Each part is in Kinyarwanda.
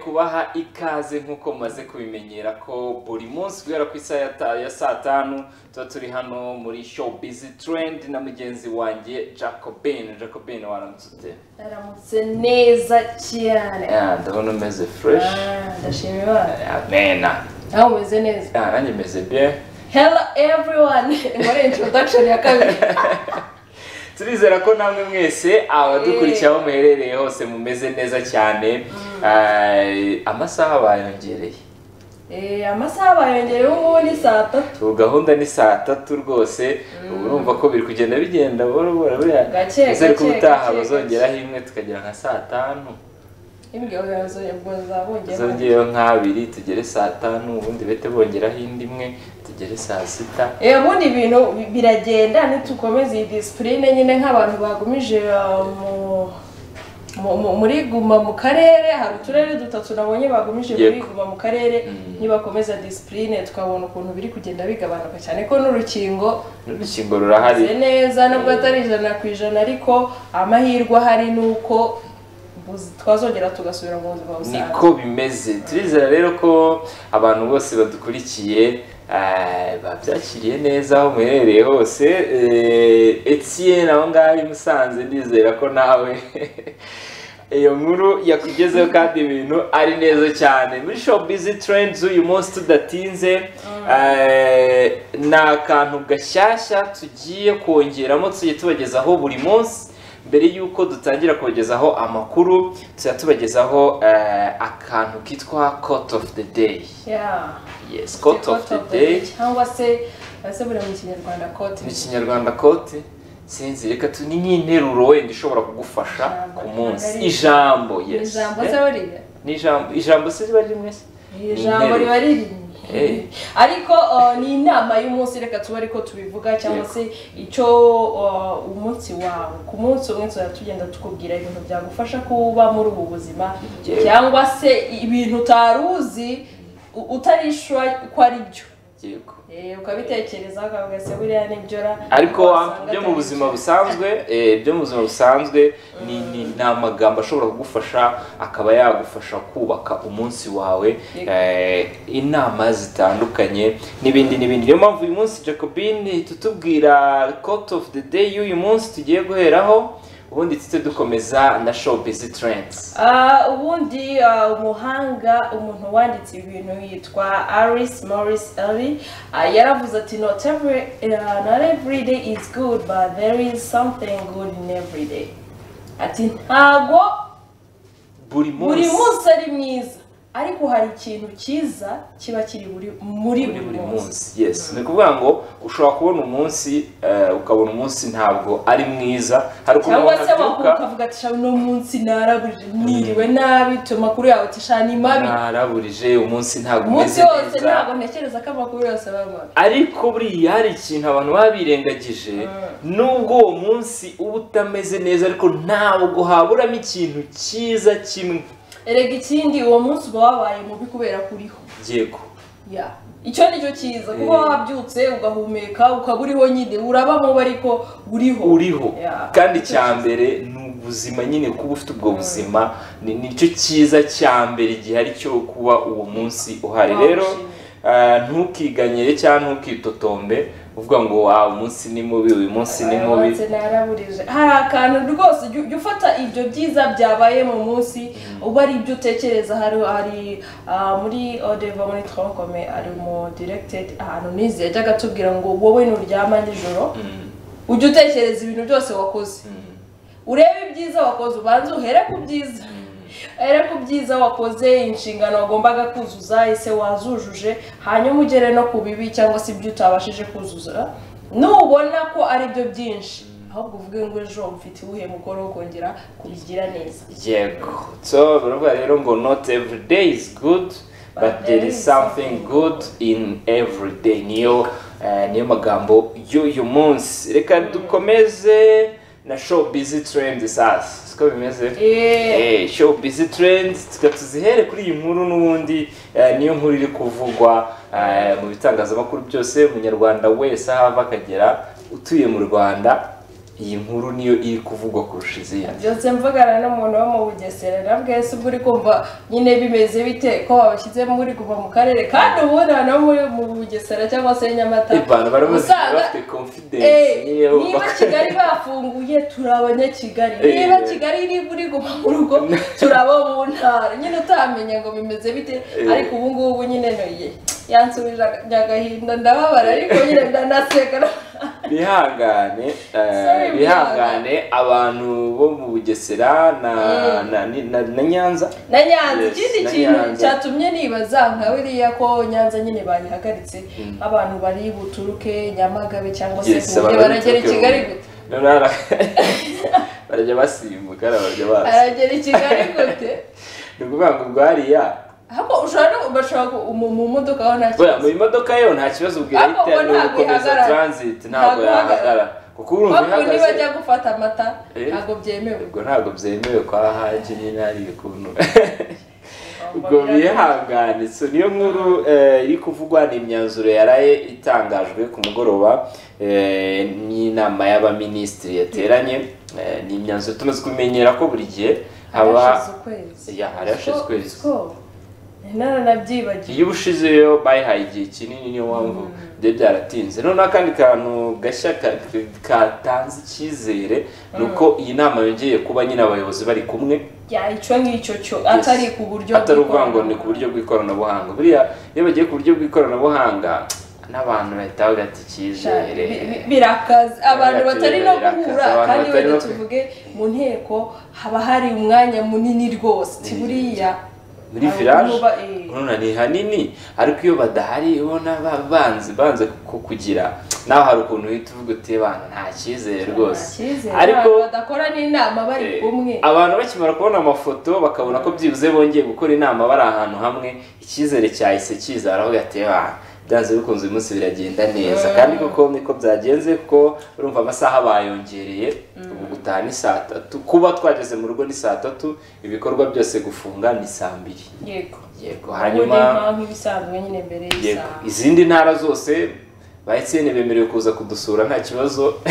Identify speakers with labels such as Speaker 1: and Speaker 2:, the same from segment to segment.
Speaker 1: tubaha ikaze nk'uko mumaze kubimenyera ko buri munsi guhera ku isaha ya ta- ya saa tanu tuba turi hano muri show bizi trend na mugenzi wanjye jacobin jacobin waramutse ute
Speaker 2: aramutse neza cyane
Speaker 1: Ah, ndabona umeze fresh
Speaker 2: Ah, ndashima imana
Speaker 1: amena
Speaker 2: nawe umeze neza
Speaker 1: Ah, nanjye meze bien
Speaker 2: hello everyone muri introduction ya kabiri
Speaker 1: turizera ko namwe mwese abadukurikira aho muherereye hose mumeze neza cyane Ah, amasaha bayongereye
Speaker 2: Eh, amasaha bayongereyeho ubundi saa tatu
Speaker 1: ubu gahunda ni saa tatu rwose ubu urumva ko biri kugenda bigenda buhoro buhoro buriya
Speaker 2: Gake,
Speaker 1: nizere ko
Speaker 2: gake,
Speaker 1: ubutaha
Speaker 2: gake,
Speaker 1: bazongeraho imwe tukagera nka saa tanu
Speaker 2: imbwirwaruhame ubwo zabongeyeho
Speaker 1: zongeyeho nk'abiri tugere saa tanu ubundi bete bongeraho indi imwe tugere saa sita
Speaker 2: Eh, ubundi ibintu bi- biragenda nitukomeza iyi disipurine nyine nk'abantu bagumije uh, mu- mu- mu- muri guma mu karere hari uturere dutatu nabonye bagumije
Speaker 1: Yego.
Speaker 2: muri guma mu karere nibakomeza disipurine tukabona ukuntu biri kugenda bigabanuka cyane ko n'urukingo
Speaker 1: n'urukingo rurahari
Speaker 2: rumeze neza nubwo atari ijana ku ijana ariko amahirwe ahari ni uko buz- twazongera tugasubira mu buzima busanzwe
Speaker 1: niko bimeze turizera rero ko abantu bose badukurikiye eh, babyakiriye neza aho muherereye hose Eh, Etienne aho ngaho i Musanze ndizera ko nawe iyo nkuru yakugezeho kandi ibintu ari neza cyane muri show busy trends uyu munsi tudatinze eh, ni akantu gashyashya tugiye kongeramo tugiye tubagezaho buri munsi mbere y'uko dutangira kubagezaho amakuru tujya tubagezaho eh, akantu kitwa court of the day
Speaker 2: Yeah.
Speaker 1: yes court
Speaker 2: Court
Speaker 1: of the day
Speaker 2: cyangwa se ese buri mu kinyarwanda kote
Speaker 1: mu kinyarwanda court sinzi reka tu ni nk'interuro wenda ishobora kugufasha
Speaker 2: Ijambo,
Speaker 1: ku munsi ijambo
Speaker 2: ijambo. ni
Speaker 1: yes
Speaker 2: ijambo
Speaker 1: Eh,
Speaker 2: se buriya
Speaker 1: ni ijambo ijambo se riba rimwe se
Speaker 2: ni ijambo
Speaker 1: interuro.
Speaker 2: riba riri
Speaker 1: Eh.
Speaker 2: ariko uh, ni inama y'umunsi reka tube ariko tubivuga cyangwa
Speaker 1: Yego.
Speaker 2: se icyo uh, umunsi wawe ku munsi umwe tuzajya tugenda tukubwira ibintu byagufasha kuba muri ubu buzima
Speaker 1: Yego.
Speaker 2: cyangwa se ibintu utari uzi u- utarishwa ko ari byo
Speaker 1: yego
Speaker 2: Eh, ukabitekerezaho ukavuga se buriya nibyo ra
Speaker 1: ariko
Speaker 2: wasanga
Speaker 1: byo
Speaker 2: atari
Speaker 1: mu buzima
Speaker 2: byo."
Speaker 1: busanzwe eh, byo mu buzima busanzwe ni ni ni amagambo ashobora kugufasha akaba yagufasha kubaka umunsi wawe
Speaker 2: Yego.
Speaker 1: eh, inama zitandukanye n'ibindi n'ibindi niyo mpamvu uyu munsi jacobin tutubwira court of the day y'uyu munsi tugiye guheraho ubundi tujye dukomeza na show busy trends
Speaker 2: Ah, ubundi ah, umuhanga umuntu wanditse ibintu yitwa Aris Morris Ellie ah, yaravuze ati not every ah, not every day is good but there is something good in every day ati ntago
Speaker 1: buri
Speaker 2: buri
Speaker 1: munsi
Speaker 2: munsi ari mwiza ariko hari ikintu cyiza kiba kiri buri muri
Speaker 1: muri buri
Speaker 2: munsi
Speaker 1: munsi yes ni ukuvuga ngo ushobora kubona umunsi eh, ukabona umunsi ntabwo ari mwiza hari ukuntu
Speaker 2: cyangwa
Speaker 1: umuntu
Speaker 2: se wakumva
Speaker 1: abyuka
Speaker 2: ukavuga ati "Sha, uno munsi narabuje mwiriwe nabi amakuru yawe ati "Sha, ni mabi
Speaker 1: naraburije umunsi ntabwo
Speaker 2: umunsi
Speaker 1: umeze
Speaker 2: wose
Speaker 1: neza
Speaker 2: ntabwo ntekereza ko amakuru yose aba mabi
Speaker 1: ariko buriya hari ikintu abantu baba birengagije nubwo uwo munsi uba utameze neza ariko ntabwo haburamo ikintu cyiza kimwe
Speaker 2: erega ikindi uwo munsi uba wabaye mubi kubera kuriho
Speaker 1: yego
Speaker 2: ya icyo ni cyo cyiza kuba wabyutse ugahumeka ukaba uriho nyine uraba mubi ariko uriho
Speaker 1: uriho
Speaker 2: Yeah.
Speaker 1: kandi cya mbere ni ubuzima nyine kuba ufite ubwo buzima ni nicyo cyiza cya mbere gihari cyo kuba uwo munsi uhari
Speaker 2: Wawushimye.
Speaker 1: rero ah, ntukiganyire cyangwa ntukitotombe uvuga ngo wa umunsi ni mubi uyu munsi ni mubi
Speaker 2: Aramutse naraburije hari akantu rwose jya jya ufata ibyo byiza byabaye mu munsi uba ari ibyo utekereza hari hari ah, muri odeva muri tronkome ari mu diregitedi ahantu nizi yajyaga atubwira ngo wowe nuryama nijoro
Speaker 1: Mm,
Speaker 2: ujye utekereza ibintu byose wakoze
Speaker 1: mm.
Speaker 2: urebe ibyiza wakoze ubanze uhere ku byiza uhere ku byiza wakoze inshingano wagombaga kuzuza ese wazujuje hanyuma ugere no ku bibi cyangwa se ibyo utabashije kuzuza nubona ko ari byo byinshi ahubwo uvuge ngo ejo mfite uwuhe mukoro wo kongera kubigira neza
Speaker 1: yego so baravuga rero ngo not every day is good but there is something good in every day niyo eh, niyo magambo y'uyu munsi reka dukomeze na show busy trend sasa siko bimeze
Speaker 2: Eh.
Speaker 1: Eh, show busy trend tuka tuzihere kuri iyi nkuru n'ubundi eh, niyo nkuru iri kuvugwa eh, mu bitangazamakuru byose umunyarwanda wese aho ava akagera utuye mu rwanda iyi nkuru niyo iri kuvugwa kurusha izindi
Speaker 2: byose mvugana n'umuntu wo mu bugesera na bwese ubwo uri kumva nyine bimeze bite ko wabashyize muri kuva mu karere kandi ubundi abantu bo muri mu bugesera cyangwa se nyamata
Speaker 1: abantu barimo
Speaker 2: usanga-
Speaker 1: bafite confidence
Speaker 2: Eh,
Speaker 1: nkeya
Speaker 2: niba kigali bafunguye turi abanyakigali
Speaker 1: Eh.
Speaker 2: niba kigali niba uri guma mu rugo turi abo mu ntara nyine utamenya ngo bimeze bite
Speaker 1: Eh.
Speaker 2: ariko ubu ngubu nyine noye yansubije agahinda ndababara ariko nyine ndanaseka
Speaker 1: bihangane eh,
Speaker 2: Sorry,
Speaker 1: bihangane abantu bo mu bugesera na na, ni- na, na nyanza
Speaker 2: na nyanza
Speaker 1: Yes,
Speaker 2: ikindi
Speaker 1: na
Speaker 2: kintu
Speaker 1: Nyanza.
Speaker 2: cyatumye nibaza nka biriya ko nyanza nyine bayihagaritse abantu bari buturuke nyamagabe cyangwa se
Speaker 1: Yes,
Speaker 2: huye
Speaker 1: abantu bari
Speaker 2: baragera i
Speaker 1: buturuke
Speaker 2: kigali
Speaker 1: Huye.
Speaker 2: gute
Speaker 1: Noneho ara- barajya basimbuka barajya baza
Speaker 2: aragera i kigali gute
Speaker 1: ni ukuvuga ngo bwariya
Speaker 2: ahubwo ushobora no bashobora ku- mu mu modoka aho nta
Speaker 1: buriya
Speaker 2: kibazo
Speaker 1: mu modoka yo nta kibazo ubwira
Speaker 2: Ariko
Speaker 1: ahita ni
Speaker 2: ubwo ntabwo
Speaker 1: ugukomeza
Speaker 2: ihagarara.
Speaker 1: transit ntabwo
Speaker 2: Ntabwo
Speaker 1: yahagarara kuko urumva
Speaker 2: bakuye
Speaker 1: ihagaze
Speaker 2: nibajya gufata amata
Speaker 1: Eh.
Speaker 2: ntabwo byemewe
Speaker 1: ubwo ntabwo byemewe kwa haji nyine hari ukuntu ubwo
Speaker 2: Bambwira-
Speaker 1: bihangane so niyo nkuru eh, iri kuvugwa ni imyanzuro yaraye itangajwe ku mugoroba eh, n'inama y'abaminisitiri yateranye Eh, ni imyanzuro tumaze kumenyera ko buri gihe haba
Speaker 2: Harashize ukwezi
Speaker 1: Ya, harashize ukwezi.
Speaker 2: Siko- siko. naranabyibagiwe
Speaker 1: iyo ubushizeyo bayihaye igihe kinini niyo mpamvu byari byaratinze noneho akandi kantu gashya ka- katanze icyizere ni uko iyi nama yongeye kuba nyine abayobozi bari kumwe
Speaker 2: ya icyo ngicyo cyo atari ku buryo
Speaker 1: atari ukuvuga ngo
Speaker 2: bw'ikoranabuhanga.
Speaker 1: ni ku buryo bw'ikoranabuhanga buriya iyo bagiye ku buryo bw'ikoranabuhanga n'abantu bahita bavuga ati
Speaker 2: Cyane.
Speaker 1: icyizere
Speaker 2: Bi- bi- birakaza abantu
Speaker 1: Birakaza,
Speaker 2: batari no
Speaker 1: birakaza,
Speaker 2: guhura
Speaker 1: abantu
Speaker 2: kandi
Speaker 1: batari
Speaker 2: wenda
Speaker 1: no-
Speaker 2: tuvuge mu nteko haba hari umwanya munini rwose ti
Speaker 1: Mm.
Speaker 2: buriya
Speaker 1: muri
Speaker 2: hari
Speaker 1: village
Speaker 2: uba- eh.
Speaker 1: urabona ni hanini ariko iyo badahari ubona ba- banze banze ku- kugira nawe hari ukuntu uhita uvuga uti bana nta cyizere rwose
Speaker 2: Nta cyizere,
Speaker 1: ariko
Speaker 2: abantu badakora n'inama bari
Speaker 1: Eh,
Speaker 2: kumwe
Speaker 1: abantu bakimara kubona amafoto bakabona ko byibuze bongeye gukora inama bari ahantu hamwe icyizere cyahise kiza baravuga ati "Ah, byanze bikunze uyu munsi biragenda neza kandi koko niko byagenze kuko urumva amasaha bayongereye ubu gutaha ni saa tatu kuba twageze mu rugo ni saa tatu ibikorwa byose gufunga ni saa mbiri
Speaker 2: yego
Speaker 1: yego
Speaker 2: hanyuma
Speaker 1: hanyuma
Speaker 2: nk'ibisanzwe nyine mbere
Speaker 1: yego
Speaker 2: y'isaha
Speaker 1: izindi ntara zose ba etiyeni bemerewe kuza kudusura nta kibazo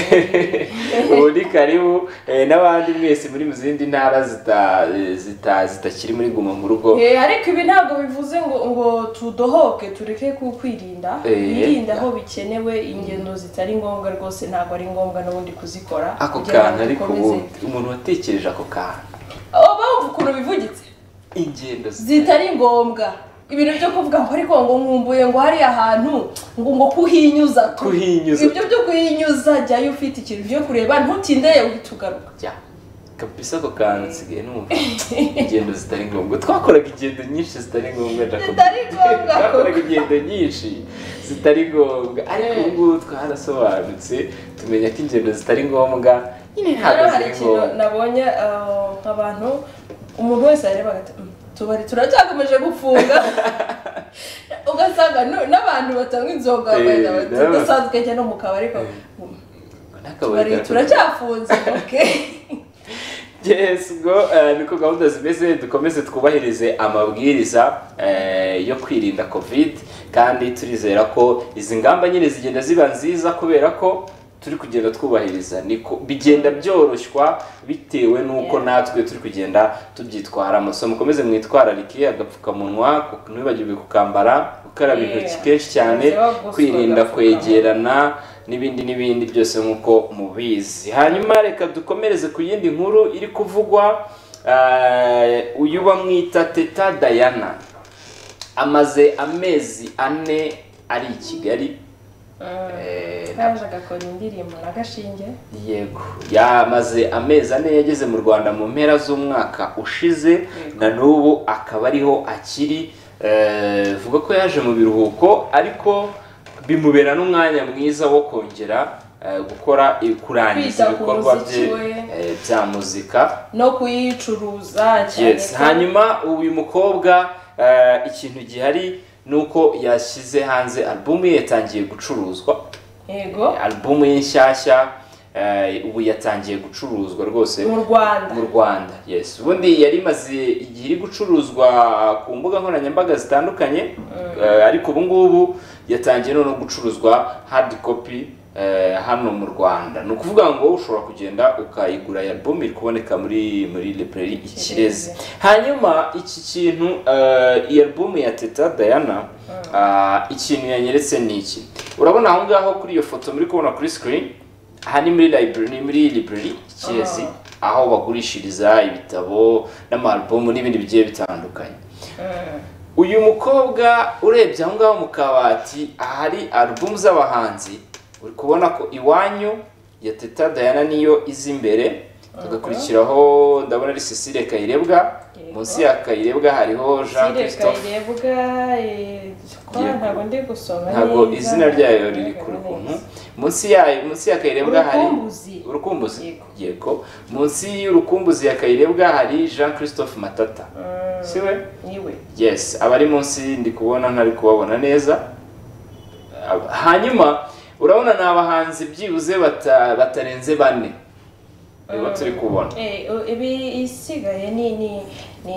Speaker 1: ubu ni karibu eh, n'abandi mwese muri mu zindi ntara zita- eh, zita- zitakiri muri guma mu rugo
Speaker 2: Eh, ariko ibi ntabwo bivuze ngo ngo tudohoke tureke ku kwirinda
Speaker 1: Eh,
Speaker 2: birinda aho bikenewe ingendo zitari ngombwa rwose ntabwo ari ngombwa n'ubundi kuzikora
Speaker 1: ako
Speaker 2: kugira ngo
Speaker 1: kantu ariko
Speaker 2: dukomeze.
Speaker 1: ubundi umuntu watekereje ako kantu
Speaker 2: Oh, bumva ukuntu bivugitse
Speaker 1: ingendo zitari
Speaker 2: zitari ngombwa ibintu byo kuvuga ngo ariko ngo nkumbuye ngo hari ahantu ngo ngo kuhinyuza tu.
Speaker 1: Kuhinyuza.
Speaker 2: ibyo byo kuhinyuza jyayo ufite ikintu byo kureba ntutindeye uhita ugaruka
Speaker 1: njya kabisa ako kantu nsigaye numva ingendo zitari ngombwa twakoraga ingendo nyinshi zitari ngombwa Jacob.
Speaker 2: Zitari ngombwa.
Speaker 1: twakoraga ingendo nyinshi zitari ngombwa ariko ubu ngubu twarasobanutse tumenya ko ingendo zitari ngombwa nyine ntabwo
Speaker 2: rero hari
Speaker 1: ziri
Speaker 2: ikintu
Speaker 1: ngombwa
Speaker 2: nabonye eh, abantu umuntu wese yarebaga ati "Mm, tubari turacyakomeje gufunga ugasanga no- n'abantu batanywa inzoga
Speaker 1: Eh,
Speaker 2: wenda bati,
Speaker 1: n'aba-
Speaker 2: udasanzwe ujya no mu kabari ariko
Speaker 1: N'akabari
Speaker 2: tubari
Speaker 1: gato.
Speaker 2: turacyafunze oke
Speaker 1: yes ubwo eh, niko gahunda zimeze dukomeze twubahirize amabwiriza eh, yo kwirinda covid kandi turizera ko izi ngamba nyine zigenda ziba nziza kubera ko turi kugenda twubahiriza niko bigenda byoroshywa bitewe n'uko
Speaker 2: Yeah.
Speaker 1: natwe turi kugenda tubyitwaramo so mukomeze mwitwararike agapfukamunwa ku- ntiwibagirwe kukambara gukaraba
Speaker 2: Yeah.
Speaker 1: intoki kenshi cyane
Speaker 2: Ndetse bagosora
Speaker 1: kwirinda
Speaker 2: agapfukamunwa.
Speaker 1: kwegera kwegerana n'ibindi n'ibindi byose nk'uko mubizi hanyuma reka dukomereze ku yindi nkuru iri kuvugwa eh, uyu bamwita teta dayana amaze amezi ane ari i kigali eh, na-
Speaker 2: kaje agakora indirimbo na gashinge
Speaker 1: yego yamaze amezi ane yageze mu rwanda mu mpera z'umwaka ushize na n'ubu akaba ariho akiri eh, vuga ko yaje mu biruhuko ariko bimubera n'umwanya mwiza wo kongera eh, gukora eh, kurangiza
Speaker 2: Kwita ku
Speaker 1: ibikorwa bye
Speaker 2: muziki we.
Speaker 1: eh, bya muzika
Speaker 2: no kuyicuruza cyane
Speaker 1: Yes,
Speaker 2: ko-
Speaker 1: hanyuma uyu mukobwa eh, ikintu gihari ni uko yashyize hanze alubumu ye yatangiye gucuruzwa
Speaker 2: yego
Speaker 1: alubumu ye nshyashya eh, ubu yatangiye gucuruzwa rwose
Speaker 2: mu rwanda
Speaker 1: mu rwanda yes ubundi yari imaze igihe iri gucuruzwa ku mbuga nkoranyambaga zitandukanye eh, ariko ubu ngubu yatangiye noneho gucuruzwa hard copy eh, hano mu rwanda ni ukuvuga ngo ushobora kugenda ukayigura ya album iri kuboneka muri muri library ikirezi hanyuma iki kintu eh, iyi album ya teta diana ah, ikintu yanyeretse ni iki urabona aho ngaho kuri iyo foto muri kubona kuri screen aha ni muri library ni muri library ikirezi aho bagurishiriza ibitabo n'amalubumu n'ibindi bigiye bitandukanye uyu mukobwa urebye aho ngaho mu kabati ahari alubumu z'abahanzi uri kubona ko iwanyu ya teta dayana niyo izi imbere tugakurikiraho ndabona ari cecile kayirebwa munsi ya kayirebwa hariho jean christophe
Speaker 2: kayirebwa ntabwo ndi gusoma
Speaker 1: ntabwo izina ryayo riri ku rukuntu munsi yayo munsi ya kayirebwa hari
Speaker 2: Urukumbuzi.
Speaker 1: urukumbuzi
Speaker 2: Yego.
Speaker 1: yego munsi y'urukumbuzi ya kayirebwa hari jean christophe matata si we
Speaker 2: niwe
Speaker 1: yes abari munsi ndi kubona ntari kubabona neza Ab- hanyuma urabona ni abahanzi byibuze bata- batarenze bane nibo turi kubona
Speaker 2: Eh, u- ibi isigaye ni ni ni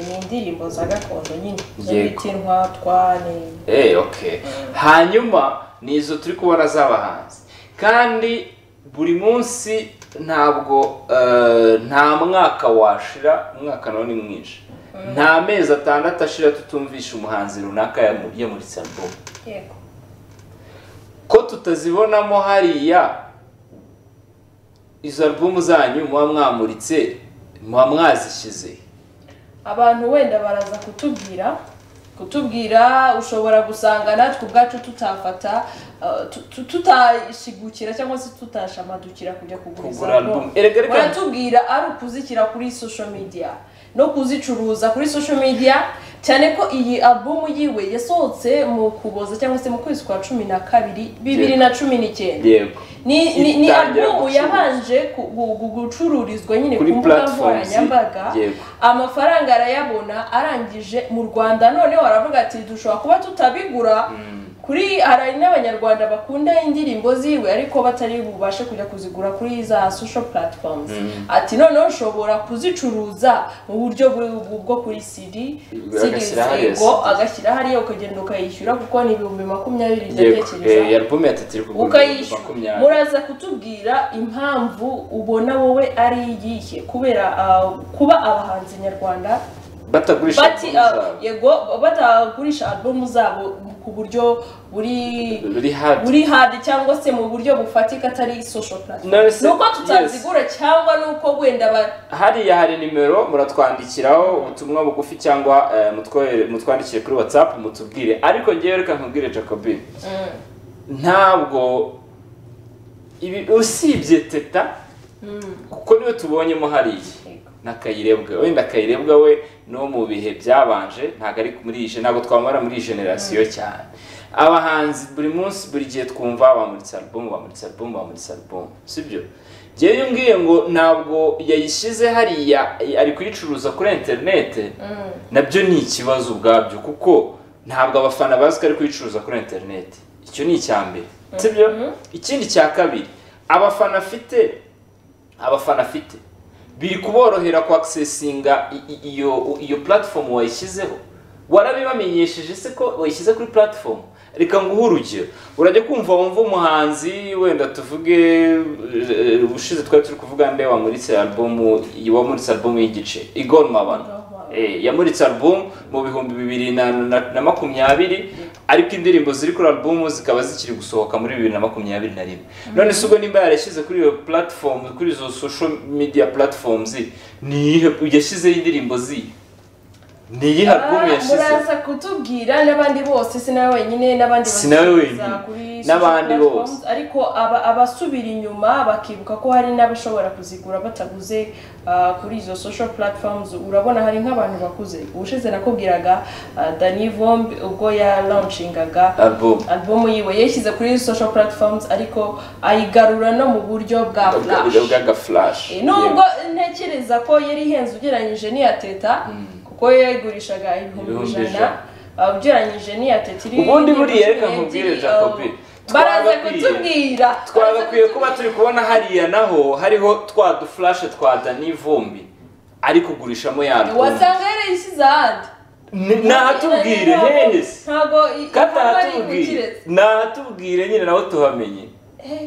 Speaker 2: ni indirimbo za gakondo nyine
Speaker 1: Yego.
Speaker 2: z'ibiti ntwatwa ni
Speaker 1: Eh, okay hanyuma ni izo turi kubona z'abahanzi kandi buri munsi ntabwo eh, nta mwaka washira umwaka nawo ni mwinshi nta mezi atandatu ashira tutumvisha umuhanzi runaka yamu- yamuritse album
Speaker 2: yego
Speaker 1: ko tutazibonamo hariya izo albumu zanyu muba mwamuritse muba mwazishyize
Speaker 2: abantu wenda baraza kutubwira kutubwira ushobora gusanga natwe ubwacu tutafata uh, tu- tu- tutashigukira cyangwa se tutashamadukira kujya kugura izo
Speaker 1: Kugura album.
Speaker 2: album.
Speaker 1: Erega reka-
Speaker 2: baratubwira ari ukuzishyira kuri social media no kuzicuruza kuri social media cyane ko iyi album yiwe yasohotse mu kuboza cyangwa se mu kwezi kwa cumi na kabiri bibiri na cumi n'icyenda
Speaker 1: yego
Speaker 2: ni ni, ni
Speaker 1: Itangira
Speaker 2: album
Speaker 1: gucuruza.
Speaker 2: yabanje ku- gu- gu- gucururizwa nyine
Speaker 1: Kuri
Speaker 2: ku mbuga
Speaker 1: platforms,
Speaker 2: nkoranyambaga
Speaker 1: yego.
Speaker 2: amafaranga arayabona arangije mu rwanda noneho aravuga ati dushobora kuba tutabigura kuri hari n'abanyarwanda bakunda indirimbo ziwe ariko batari bubashe kujya kuzigura kuri za social platforms ati noneho ushobora kuzicuruza mu buryo bu- bwo kuri cd cd
Speaker 1: Agashyira hariya
Speaker 2: zego
Speaker 1: CD.
Speaker 2: agashyira hariya ukagenda ukayishyura kuko ni ibihumbi makumyabiri
Speaker 1: yego
Speaker 2: ndatekereza
Speaker 1: Eh, iyi albumu ya tatu iri kugura ibihumbi
Speaker 2: ukayishyura
Speaker 1: makumyabiri
Speaker 2: muraza kutubwira impamvu ubona wowe ari iyihe kubera ah, kuba abahanzi nyarwanda
Speaker 1: batagurisha
Speaker 2: bati
Speaker 1: albumu
Speaker 2: ah,
Speaker 1: zabo
Speaker 2: yego batagurisha albumu zabo ku buryo buri
Speaker 1: buri hadi
Speaker 2: buri hadi cyangwa se mu buryo bufatika atari social platform
Speaker 1: Nonese-
Speaker 2: nuko tutazigura cyangwa nuko wenda ba
Speaker 1: hariya hari nimero muratwandikiraho ubutumwa bugufi cyangwa eh, mutwohere- mutwandikire kuri whatsapp mutubwire ariko ngewe reka nkubwire jacobine ntabwo ibi usibye teta kuko niwe tubonyemo hariya
Speaker 2: Yego.
Speaker 1: na kayirebwa wenda kayirebwa we no mu bihe byabanje ntabwo ari muri iyi gen- ntabwo twamara muri iyi generasiyo cyane abahanzi buri munsi buri gihe twumva bamuritse album bamuritse album bamuritse album sibyo ngewe iyo umbwiye ngo ntabwo yayishyize hariya ari kuyicuruza kuri interinete nabyo ni ikibazo ubwabyo kuko ntabwo abafana bazi ko ari kuyicuruza kuri interinete icyo ni icya mbere sibyo ikindi cya kabiri abafana afite abafana afite biri kuborohera kwakisesinga i- i- iyo iyo platform wayishyizeho warabibamenyesheje se ko wayishyize kuri platform reka nguhe urugero urajya kumva wumva umuhanzi wenda tuvuge eh, ubushize twari turi kuvuga nde wamuritse albumu wamuritse albumu y'igice Igor Mabano Eh, yamuritse album mu bihumbi bibiri na, na, na makumyabiri ariko indirimbo ziri kuri album zikaba zikiri gusohoka muri bibiri na makumyabiri na rimwe none se ubwo nimba yarashyize kuri iyo platform kuri izo social media platforms ni iyihe yashyizeho indirimbo zihe ni iyihe album
Speaker 2: Ah,
Speaker 1: yashyize
Speaker 2: muraza kutubwira n'abandi bose si nawe wenyine n'abandi
Speaker 1: Si nawe
Speaker 2: bazikurikiza
Speaker 1: wenyine,
Speaker 2: kuri
Speaker 1: n'abandi
Speaker 2: social platforms,
Speaker 1: bose.
Speaker 2: ariko aba- abasubira inyuma bakibuka ko hari n'abashobora kuzigura bataguze ah, kuri izo social platforms urabona hari nk'abantu bakuze ubushize nakubwiraga ah, Danny Vumbi ubwo yalauncingaga
Speaker 1: album
Speaker 2: albumu yiwe yashyize kuri social platforms ariko ayigarura no mu buryo bwa
Speaker 1: ubwo
Speaker 2: flash
Speaker 1: bwaga flash
Speaker 2: nubwo ntekereza ko yari ihenze ugereranyije n'iya teta kuko yo yayigurishaga ibihumbi
Speaker 1: Ibihumbi
Speaker 2: ijana uh, ugereranyije n'iya teta iri
Speaker 1: Ubundi buriya
Speaker 2: iri-
Speaker 1: reka nkubwire,
Speaker 2: iri-
Speaker 1: Jacobi,
Speaker 2: uh, baraza
Speaker 1: twagakwiye-
Speaker 2: kutubwira
Speaker 1: twagakwiye kuba turi kubona hariya naho hariho twa duflashe twa Danny Vumbi ari kugurishamo ya album
Speaker 2: wasanga yarayishyize ahandi
Speaker 1: Ni- nahatubwire
Speaker 2: Ntabwo-
Speaker 1: henesi
Speaker 2: ntabwo i-
Speaker 1: kandi
Speaker 2: ntabwo ari
Speaker 1: ahatubwire
Speaker 2: ubukirezi.
Speaker 1: nahatubwire nyine nawe tuhamenye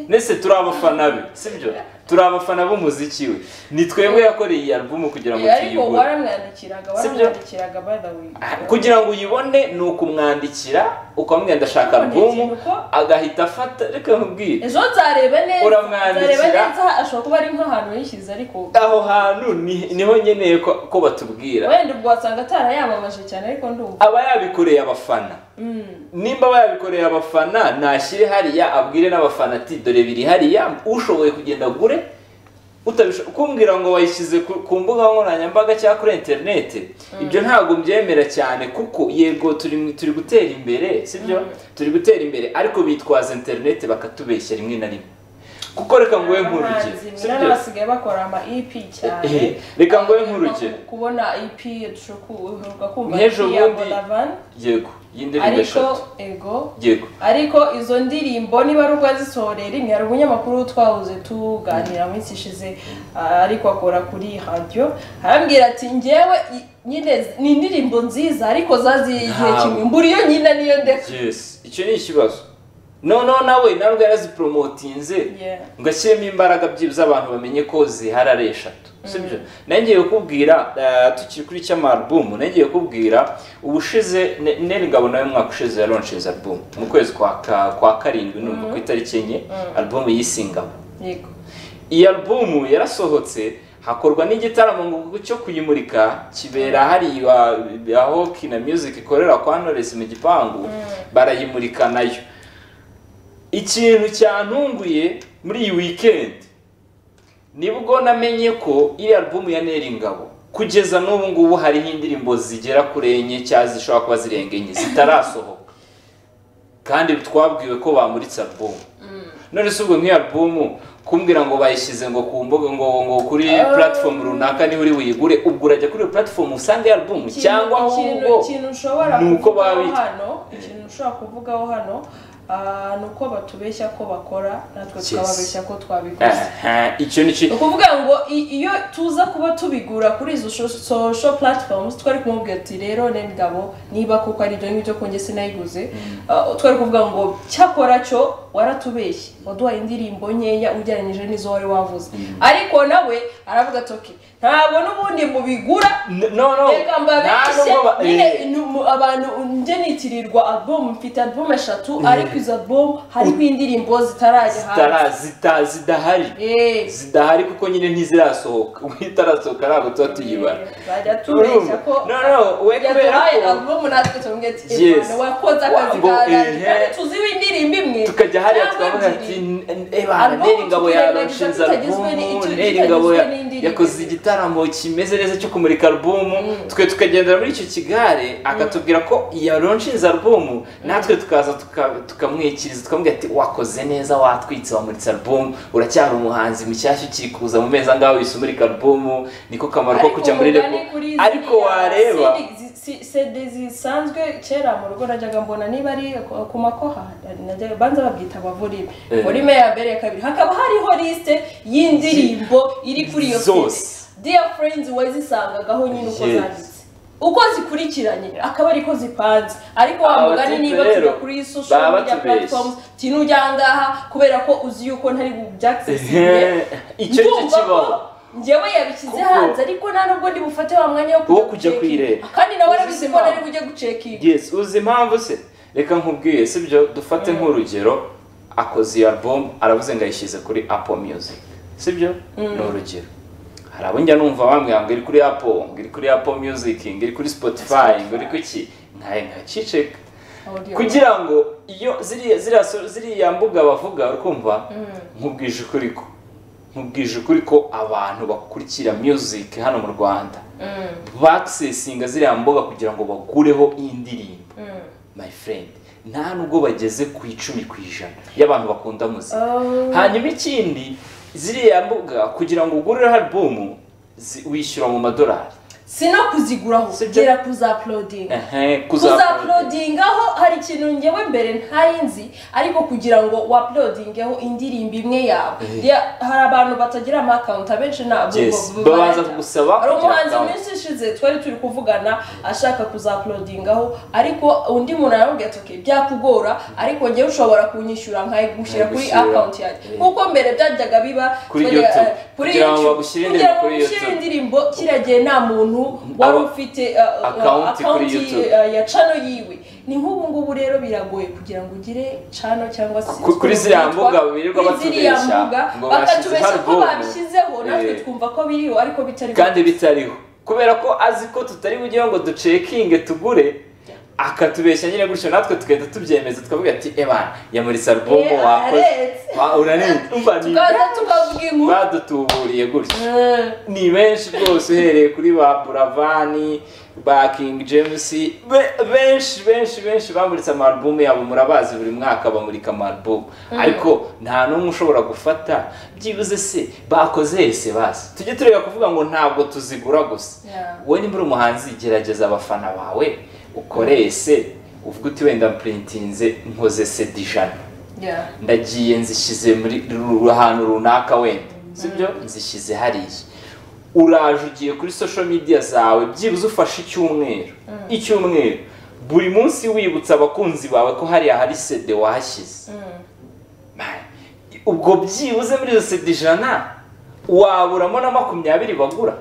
Speaker 1: ndetse turi abafana be sibyo turi abafana b'umuziki we ni twebwe yakoreye iyi alubumu kugira ngo
Speaker 2: Eh, ariko
Speaker 1: tuyigure
Speaker 2: waramwandikiraga
Speaker 1: Sibyo?
Speaker 2: waramwandikiraga by the way
Speaker 1: kugira ngo uyibone ni ukumwandikira ukamubwira ndashaka
Speaker 2: None
Speaker 1: alubumu
Speaker 2: ikintu ko
Speaker 1: agahita afata reka nkubwire
Speaker 2: ejo nzareba neza
Speaker 1: Uramwandikira.
Speaker 2: nzareba neza ashobora kuba ari nk'ahantu yishyize ariko
Speaker 1: aho hantu ni- niho nkeneye ko ko batubwira
Speaker 2: wenda ubwo wasanga atarayamamaje cyane ariko ndumva
Speaker 1: aba yabikoreye abafana
Speaker 2: Mm.
Speaker 1: nimba babikoreye abafana nashyire hariya abwire n'abafana ati dore biri hariya ushoboye kugenda agure utabisho- kumbwira ngo wayishyize ku ku mbuga nkoranyambaga cyangwa kuri interineti ibyo ntabwo mbyemera cyane kuko yego turi mu- turi gutera imbere sibyo turi gutera imbere ariko bitwaza interineti bakatubeshya rimwe na rimwe kuko reka nguhe nk'urugero
Speaker 2: Abahanzi
Speaker 1: sibyo?
Speaker 2: mwene basigaye bakora ama EP cyane
Speaker 1: Eh, reka nguhe nk'urugero
Speaker 2: kubona EP ushobora kumva
Speaker 1: Nk'ejo
Speaker 2: EP ya
Speaker 1: bundi-
Speaker 2: Bonavan
Speaker 1: yego y'indirimbo
Speaker 2: ariko
Speaker 1: eshatu
Speaker 2: ego
Speaker 1: yego
Speaker 2: ariko izo ndirimbo niba ari ubwo azisorera rimwe hari umunyamakuru twahoze tuganira mu minsi ishize ah, ariko akora kuri radiyo arambwira ati ngewe i- nyine z- ni indirimbo nziza ariko zaziye igihe
Speaker 1: Ntabwo.
Speaker 2: kimwe mbura iyo nyina niyo ndetse
Speaker 1: yes icyo ni ikibazo noneho nawe ntabwo yaraziporomotinze
Speaker 2: Yeah.
Speaker 1: ngo ashyiremo imbaraga byibuze abantu bamenye ko zihari ari eshatu sibyo nawe ngiye kukubwira eh, tukiri kuri cy'amarubumu nawe ngiye kukubwira ubushize neri ngabo nawe umwaka ushize yaronsheze arubumu mu kwezi kwa ka- kwa karindwi numva ku itariki enye arubumu y'isingabo
Speaker 2: yego
Speaker 1: iyi alubumu yarasohotse hakorwa n'igitaramo ngo cyo kuyimurika kibera hariya aho kina music ikorera kwa Knowless mu gipangu barayimurika nayo ikintu cyantunguye muri iyi weekend nibwo namenye ko iriya alubumu ya Neri Ngabo kugeza n'ubu ngubu hariho indirimbo zigera kuri enye cyangwa zishobora kuba zirenga enye zitarasohoka kandi twabwiwe ko bamuritse alubumu none si ubwo nk'iyo alubumu kumbwira ngo bayishyize ngo ku mbuga ngo ngo kuri
Speaker 2: Ah.
Speaker 1: platform runaka niho uri buyigure ubwo urajya kuri iyo platform usanga iyo alubumu
Speaker 2: Ikintu-
Speaker 1: cyangwa
Speaker 2: ikintu-
Speaker 1: ahubwo
Speaker 2: ikintu ushobora
Speaker 1: ni uko
Speaker 2: kuvugaho
Speaker 1: babita.
Speaker 2: hano ikintu ushobora kuvugaho hano ah, ni uko batubeshya ko bakora natwe
Speaker 1: Yes.
Speaker 2: tukababeshya ko twabikoze
Speaker 1: Aha, icyo ni
Speaker 2: ni
Speaker 1: cyo
Speaker 2: ukuvuga ngo i- iyo tuza kuba tubigura kuri izo sho- social platforms twari kumubwira ati rero ngabo niba koko ari ibyo ngibyo ko njye sinayiguze uh, twari kuvuga ngo cyakora cyo waratubeshye waduhaye indirimbo nkeya ugereranyije n'izo wari wavuze ariko nawe aravuga ati ok ntabwo n'ubundi mubigura
Speaker 1: N- no no
Speaker 2: reka mbabeshye
Speaker 1: nubwo ba-
Speaker 2: nyine
Speaker 1: eh,
Speaker 2: ni mu- abantu njye nitirirwa album mfite album eshatu ariko izo album hariho indirimbo zitarajya hanze
Speaker 1: zitara- zita- zidahari
Speaker 2: Eh.
Speaker 1: zidahari kuko nyine ntizirasohoka ubwo itarasohoka ntabwo tuba tuyibara
Speaker 2: bajya tubeshya ko
Speaker 1: No, no, we
Speaker 2: Bajya
Speaker 1: kubera
Speaker 2: tubaye
Speaker 1: ko-
Speaker 2: alubumu natwe tumbwira ati
Speaker 1: Yes.
Speaker 2: "Imana, wakoze akazi
Speaker 1: Wango,
Speaker 2: kawe
Speaker 1: eh,
Speaker 2: kandi tuziho indirimbo imwe
Speaker 1: tukajya hariya
Speaker 2: cyangwa
Speaker 1: twavuga ati
Speaker 2: ebyiri."
Speaker 1: ebana
Speaker 2: Album
Speaker 1: neri ngabo
Speaker 2: tukirengagiza
Speaker 1: yarashinze
Speaker 2: tutagizwe
Speaker 1: alubumu
Speaker 2: ni- tu-
Speaker 1: neri
Speaker 2: tutagizwe
Speaker 1: ngabo ya-
Speaker 2: n'indirimbo.
Speaker 1: yakoze igitaramo kimeze neza cyo kumurika alubumu twe tukagendera muri icyo kigare akatubwira ko yaronshinze alubumu natwe tukaza tuka- tukamwikiriza tukamubwira ati wakoze neza watwitse wamuritse alubumu uracyari umuhanzi mushyashya ukiri kuza mu mezi angahe wese umurika alubumu niko kamaro ko
Speaker 2: Ariko
Speaker 1: kujya muri
Speaker 2: umugani
Speaker 1: rebu
Speaker 2: kuri ziriya
Speaker 1: ariko wareba
Speaker 2: CD zi- si- CD zisanzwe kera mu rugo najyaga mbona niba ari ku- ku makoha najyaga banza babyita abavorime
Speaker 1: Eh.
Speaker 2: vorime ya mbere ya kabiri hakaba hariho lisite y'indirimbo iri kuri iyo
Speaker 1: Zose.
Speaker 2: CD. dear friends wazisangagaho nyine uko
Speaker 1: Yes.
Speaker 2: zanditse uko zikurikiranye akaba ariko zipanze ariko wa
Speaker 1: Aba
Speaker 2: mugani
Speaker 1: batubwiye
Speaker 2: niba tujya
Speaker 1: rero,
Speaker 2: kuri
Speaker 1: baba
Speaker 2: social media
Speaker 1: batubeshye.
Speaker 2: platforms tinujya ngaha kubera ko uzi yuko ntari bubyakisinye
Speaker 1: icyo ni cyo
Speaker 2: Ndumva ko
Speaker 1: kibaho
Speaker 2: njyewe yabishyize
Speaker 1: Kuko-
Speaker 2: hanze ariko nta nubwo ndi bufate wa mwanya
Speaker 1: Wo kujya
Speaker 2: gucekinga.
Speaker 1: kuyireba.
Speaker 2: kandi nawe
Speaker 1: Uzi
Speaker 2: arabizi ko
Speaker 1: impamvu.
Speaker 2: nari bujye gucekinga
Speaker 1: yes uzi impamvu se reka nkubwiye sibyo dufate nk'urugero akoze iyo album aravuze ngo ayishyize kuri apple music sibyo ni urugero hari abo njya numva bambwira ngo iri kuri apple ngo iri kuri apple music ngo iri kuri spotify ngo iri kuki nkaye nkaciceka
Speaker 2: Audio.
Speaker 1: kugira ngo iyo ziriya ziriya so- ziriya mbuga bavuga uri kumva nkubwije ukuri ko nkubwije ukuri ko abantu bakurikira music hano mu rwanda
Speaker 2: Mm,
Speaker 1: bakisesinga ziriya mbuga kugira ngo bakureho iyi ndirimbo
Speaker 2: mm.
Speaker 1: my friend nta nubwo bageze ku icumi ku ijana y'abantu bakunda muzika
Speaker 2: Oh.
Speaker 1: hanyuma ikindi ziriya mbuga kugira ngo ugureho alubumu zi- wishyura mu madolari
Speaker 2: si no kuziguraho
Speaker 1: Sibyo.
Speaker 2: gera kuzaplodinga
Speaker 1: Ehe,
Speaker 2: kuzapulodingaho hari ikintu ngewe mbere ntari nzi ariko kugira ngo waplodingeho indirimbo imwe yawe
Speaker 1: Eh.
Speaker 2: Ya- hari abantu batagira amakawunti abenshi ntabwo
Speaker 1: Yes,
Speaker 2: bo- bo-
Speaker 1: babanza
Speaker 2: barajya.
Speaker 1: kugusaba
Speaker 2: hari
Speaker 1: kugira
Speaker 2: umuhanzi
Speaker 1: account.
Speaker 2: iminsi ishize twari turi kuvugana ashaka kuzaplodingaho ariko undi muntu arambwira ati "Okay, byakugora ariko ngewe ushobora kunyishyura nkayigushyira kuri
Speaker 1: Nkayigushyira.
Speaker 2: akawunti yanjye
Speaker 1: Eh.
Speaker 2: kuko mbere byajyaga biba
Speaker 1: Kuri
Speaker 2: twajya-
Speaker 1: YouTube.
Speaker 2: eh, kuri
Speaker 1: Kugira ngo
Speaker 2: YouTube.
Speaker 1: bagushyire
Speaker 2: Kugira
Speaker 1: indirimbo
Speaker 2: ngo
Speaker 1: kuri
Speaker 2: bagushyire
Speaker 1: YouTube.
Speaker 2: indirimbo kiriya gihe nta muntu wari
Speaker 1: Aba-
Speaker 2: ufite eh, eh,
Speaker 1: Account kuri
Speaker 2: account,
Speaker 1: YouTube.
Speaker 2: eh, ya cano yiwe ni nk'ubu ngubu rero biragoye kugira ngo ugire cano cyangwa se
Speaker 1: Ku- kuri ziriya
Speaker 2: twitwa-
Speaker 1: mbuga birirwa
Speaker 2: kuri ziriya
Speaker 1: batubeshya,
Speaker 2: mbuga,
Speaker 1: ngo
Speaker 2: bakatubeshya
Speaker 1: bashyize
Speaker 2: ko
Speaker 1: album.
Speaker 2: babishyizeho natwe
Speaker 1: Eh.
Speaker 2: twumva ko biriho ariko bitari
Speaker 1: kandi bitariho kubera ko azi ko tutari bujyeho ngo ducekinge tugure akatubeshya nyine gutyo natwe tugahita tubyemeza tukavuga ati eba yamuritse albumu
Speaker 2: Eh,
Speaker 1: wakoze
Speaker 2: aretse.
Speaker 1: Wa- urarenze umva ni
Speaker 2: tukaza tukavuga inkuru
Speaker 1: badutuburiye gutyo
Speaker 2: Eh,
Speaker 1: ni benshi rwose uhereye kuri ba buravani ba king james be- benshi benshi benshi bamuritse amarubumu yabo murabazi buri mwaka bamurika amarubumu ariko nta n'umwe ushobora gufata byibuze se bakoze ese bazi tujye tureba kuvuga ngo ntabwo tuzigura gusa
Speaker 2: Yeah.
Speaker 1: wowe nimba uri umuhanzi gerageza abafana bawe ukore ese uvuga uti wenda mpuritinze nkoze sedi ijana
Speaker 2: yeah.
Speaker 1: ndagiye nzishyize muri ru- ru- ahantu runaka wenda sibyo nzishyize hariya uraje ugiye kuri social media zawe byibuze ufashe icyumweru icyumweru buri munsi wibutsa abakunzi bawe ko hariya hari sede wahashyize
Speaker 2: Mm.
Speaker 1: ubwo byibuze muri iyo sede ijana waburamo na makumyabiri bagura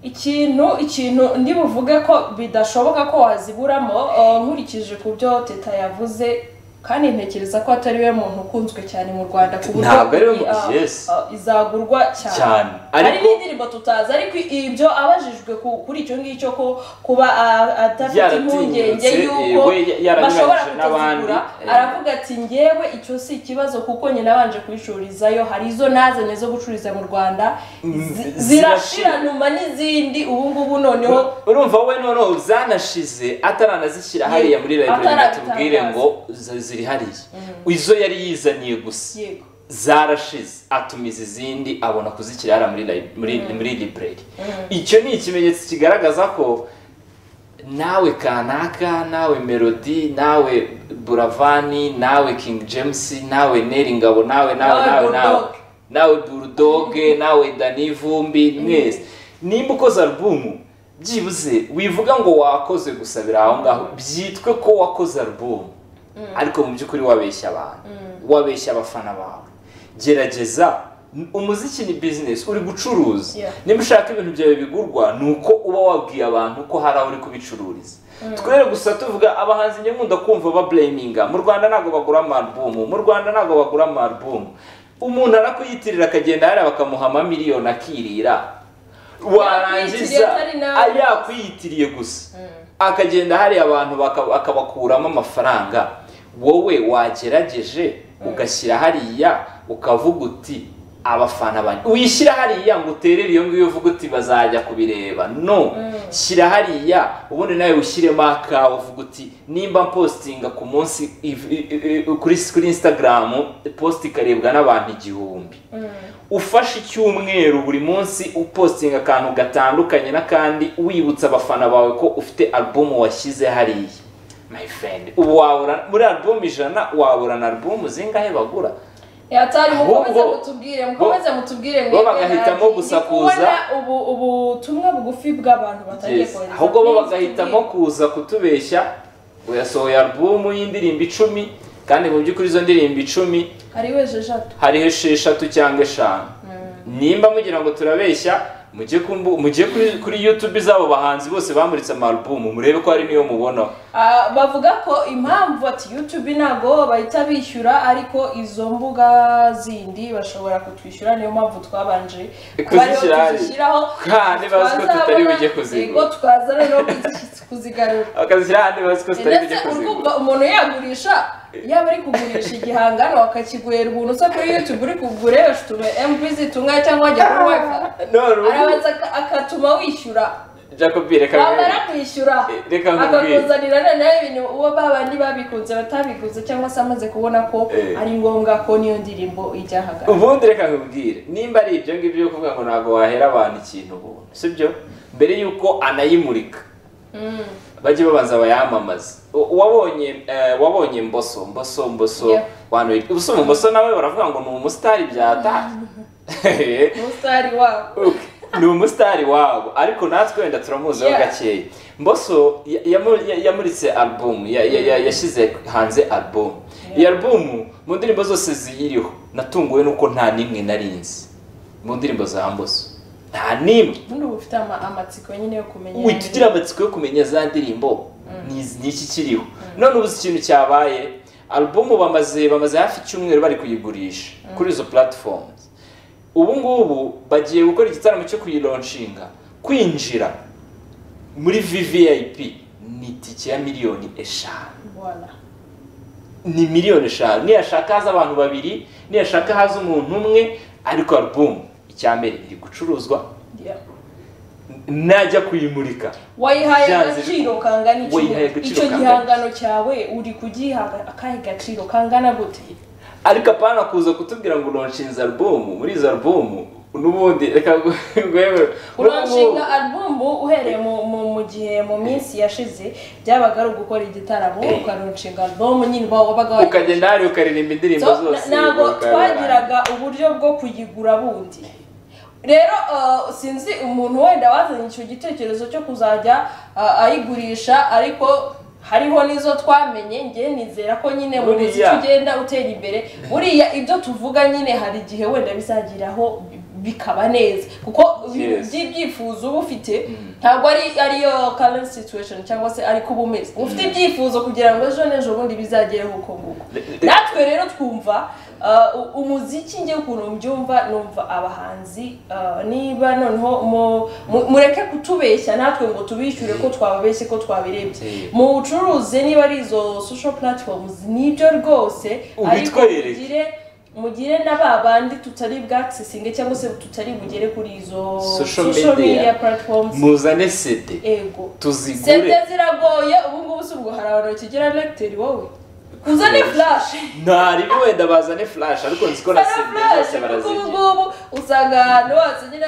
Speaker 2: ikintu ikintu ndi buvuge ko bidashoboka ko waziburamo eh, nkurikije ku byo teta yavuze kandi ntekereza ko atari we muntu ukunzwe cyane mu rwanda ku buryo
Speaker 1: Ntabwo ari we mu-
Speaker 2: ah,
Speaker 1: yes.
Speaker 2: ah, izagurwa cyane
Speaker 1: Cyane.
Speaker 2: hari
Speaker 1: Ariko-
Speaker 2: n'indirimbo tutazi ariko ibyo abajijwe ku- kuri icyo ngicyo ko kuba ah, adafite
Speaker 1: Yaratinyutse,
Speaker 2: impungenge y'uko
Speaker 1: yewe yaranyuranyije
Speaker 2: bashobora
Speaker 1: n'abandi,
Speaker 2: kutazigura
Speaker 1: eh.
Speaker 2: aravuga ati ngewe icyo si ikibazo kuko nyine abanje kubicururizayo hari izo nazanye zo gucururiza mu rwanda
Speaker 1: Mm,
Speaker 2: zi-
Speaker 1: zirashira.
Speaker 2: zirashira nyuma n'izindi ubu ngubu noneho
Speaker 1: urumva wowe noneho zanashize ataranazishyira hariya muri library ngo tubwire ngo z- ziri hariya izo yari yizaniye gusa
Speaker 2: yego
Speaker 1: zarashize atumiza izindi abona kuzishyira hariya muri lib- muri muri library icyo ni ikimenyetso kigaragaza ko nawe kanaka nawe melody nawe buravani nawe king james nawe neri ngabo nawe nawe nawe
Speaker 2: Nawe
Speaker 1: nawe
Speaker 2: Bulldog.
Speaker 1: nawe burudoge nawe dani vumbi mwese nimba ukoze alubumu byibuze wivuga ngo wakoze gusa biri aho ngaho byitwe ko wakoze alubumu ariko mu by'ukuri wabeshya abantu wabeshya abafana bawe gerageza umuziki ni bizinesi uri gucuruza
Speaker 2: Yeah.
Speaker 1: nimba ushaka ibintu byawe bigurwa ni uko uba wabwiye abantu ko hari aho uri kubicururiza twere gusa tuvuga abahanzi njye nkunda kumva babureminga mu rwanda ntabwo bagura amarubumu mu rwanda ntabwo bagura amarubumu umuntu arakuyitirira akagenda hariya bakamuha amamiliyoni akirira warangiza
Speaker 2: atari nawe.
Speaker 1: yakwiyitiriye gusa akagenda hariya abantu baka- akabakuramo amafaranga wowe wagerageje ugashyira hariya ukavuga uti abafana banjye wishyira hariya ngo uterere iyo ngiyo uvuga uti bazajya kubireba no shyira hariya ubundi nawe ushyiremo akawe uvuga uti nimba mpostinga ku munsi if- i- i- i- kuri kuri instagram post ikarebwa n'abantu igihumbi ufashe icyumweru buri munsi upostinga akantu gatandukanye n'akandi wibutsa abafana bawe ko ufite alubumu washyize hariya my friend ubu wabura muri alubumu ijana waburana alubumu zingahe bagura
Speaker 2: yatari mukomeze
Speaker 1: Ahubwo-
Speaker 2: mutubwire mukomeze mutubwire mwebwe
Speaker 1: bo bagahitamo
Speaker 2: nabandi.
Speaker 1: gusakuza.
Speaker 2: Ndi kubona ubu ubutumwa bugufi bw'abantu batangiye
Speaker 1: Yes.
Speaker 2: kohereza
Speaker 1: ahubwo bo
Speaker 2: Please
Speaker 1: bagahitamo
Speaker 2: tubwire.
Speaker 1: kuza kutubeshya yasohoye alubumu y'indirimbo icumi kandi mu by'ukuri izo ndirimbo icumi
Speaker 2: hari weje eshatu
Speaker 1: hariho esheshatu cyangwa eshanu nimba mugira ngo turabeshya mujye ku mbu- mujye kuri- kuri youtube z'abo bahanzi bose bamuritse amarubumu murebe ko hari n'iyo mubonaho
Speaker 2: Ah, bavuga ko impamvu ati youtube ntabwo bahita bishyura ariko izo mbuga zindi bashobora kutwishyura niyo mpamvu twabanje kuba ariho
Speaker 1: Kuzishyira hariya.
Speaker 2: tuzishyiraho
Speaker 1: Kandi bazi ko tutari
Speaker 2: twazabona,
Speaker 1: bujye kuzigura.
Speaker 2: yego twaza rero kuzi- kuzigarura
Speaker 1: akazishyira ahandi bazi ko tutari
Speaker 2: ndetse
Speaker 1: bujye
Speaker 2: urumva
Speaker 1: kuzigura
Speaker 2: umuntu yagurisha yaba ari kugurisha igihangano akakiguhera ubuntu usa kuri youtube uri kugura yewe utume mb zitunga cyangwa wajya kuri wifi
Speaker 1: none ubu
Speaker 2: arabanza aka- akatuma wishyura
Speaker 1: jacob reka
Speaker 2: wamara kwishyura
Speaker 1: Eh, reka nkubwire.
Speaker 2: akakuzanira noneho ibintu uwo babandi babikunze batabiguze cyangwa se amaze kubona ko
Speaker 1: Eh.
Speaker 2: ari ngombwa ko niyo ndirimbo ijya ahagaragara
Speaker 1: ubundi reka nkubwire nimba ari ibyo ngibyo byo kuvuga ngo ntabwo wahera abantu ikintu ubundi sibyo mbere y'uko anayimurika
Speaker 2: Mm.
Speaker 1: bajye babanza bayamamaze U- wabonye eh, wabonye mboso mboso mboso
Speaker 2: Yeah.
Speaker 1: wantu ubuso mboso nawe baravuga ngo ni umusitari byatanye
Speaker 2: umusitari wabo
Speaker 1: ni umusitari wabo ariko natwe wenda turamuziho
Speaker 2: Yeah.
Speaker 1: gakeya mboso ya- yamu- ya- yamuritse album ya- ya- ya- yashyize hanze album iyi album mu ndirimbo zose ziyiriho natunguwe nuko nta n'imwe nari nzi mu ndirimbo za mboso nta n'imwe
Speaker 2: ubundi uba ufite ama- amatsiko nyine yo kumenya
Speaker 1: ubu tugira amatsiko yo kumenya za ndirimbo ni izi- ni iki kiriho none ubuze ikintu cyabaye alubumu bamaze bamaze hafi icyumweru bari kuyigurisha kuri izo platforms ubu ngubu bagiye gukora igitaramo cyo kuyironshinga kwinjira muri vvip ni itike ya miliyoni eshanu
Speaker 2: Voilà.
Speaker 1: ni miliyoni eshanu niyashaka haza abantu babiri niyashaka haza umuntu umwe ariko alubumu icya mbere iri gucuruzwa
Speaker 2: Yeah.
Speaker 1: najya kuyimurika
Speaker 2: wayihaye
Speaker 1: Byanze
Speaker 2: agaciro kangana iki?
Speaker 1: Wayihaye agaciro
Speaker 2: icyo
Speaker 1: kangana
Speaker 2: gihangano cyawe uri kugiha akahe gaciro kangana gute
Speaker 1: ariko apana kuza kutubwira ngo uronshinze alubumu muri izo alubumu n'ubundi reka rwemewe
Speaker 2: uranshinga album uhereye mu, mu, mu gihe mu minsi yashize byabaga ari ugukora igitaramo
Speaker 1: Eh.
Speaker 2: ukaronshinga album nyine wa- wabaga wayi-
Speaker 1: ukagenda hari ukaririmba indirimbo
Speaker 2: So,
Speaker 1: zose
Speaker 2: na- ntabwo
Speaker 1: ukabara.
Speaker 2: twagiraga uburyo bwo kuyigura bundi rero uh, sinzi umuntu wenda wazanye icyo gitekerezo cyo kuzajya uh, ayigurisha ariko hariho n'izo twamenye njye nizera ko nyine mu
Speaker 1: Buriya.
Speaker 2: muziki ugenda utera imbere buriya ibyo tuvuga nyine hari igihe wenda bizageraho bikaba neza kuko ibintu
Speaker 1: Yes.
Speaker 2: by'ibyifuzo uba ufite ntabwo ari ariyo current situation cyangwa se ariko uba umeze uba ufite ibyifuzo kugira ngo ejo n'ejo bundi bizagereho uko nguko
Speaker 1: Le-
Speaker 2: natwe rero twumva uh, u- umuziki njye ukuntu mbyumva numva abahanzi uh, niba noneho mu- mu- mureke kutubeshya natwe ngo tubishyure ko twababeshye ko twabirebye
Speaker 1: Eh.
Speaker 2: muwucuruze niba ari izo social platforms nibyo rwose ariko
Speaker 1: Ubitwereke.
Speaker 2: mugire mugire na ba bandi tutari bwakisesinge cyangwa se tutari bugere kuri izo
Speaker 1: Social
Speaker 2: social
Speaker 1: media.
Speaker 2: media platforms
Speaker 1: muzane sede
Speaker 2: ego sente
Speaker 1: tuzigure
Speaker 2: ziragoye ubu ngubu si ubwo hari abantu bakigira lecteri wowe kuzane flash
Speaker 1: ntaribi wenda bazane flash ariko nzi ko na sede zose
Speaker 2: ubu
Speaker 1: barazigira
Speaker 2: ngubu usanga ahantu hose nyine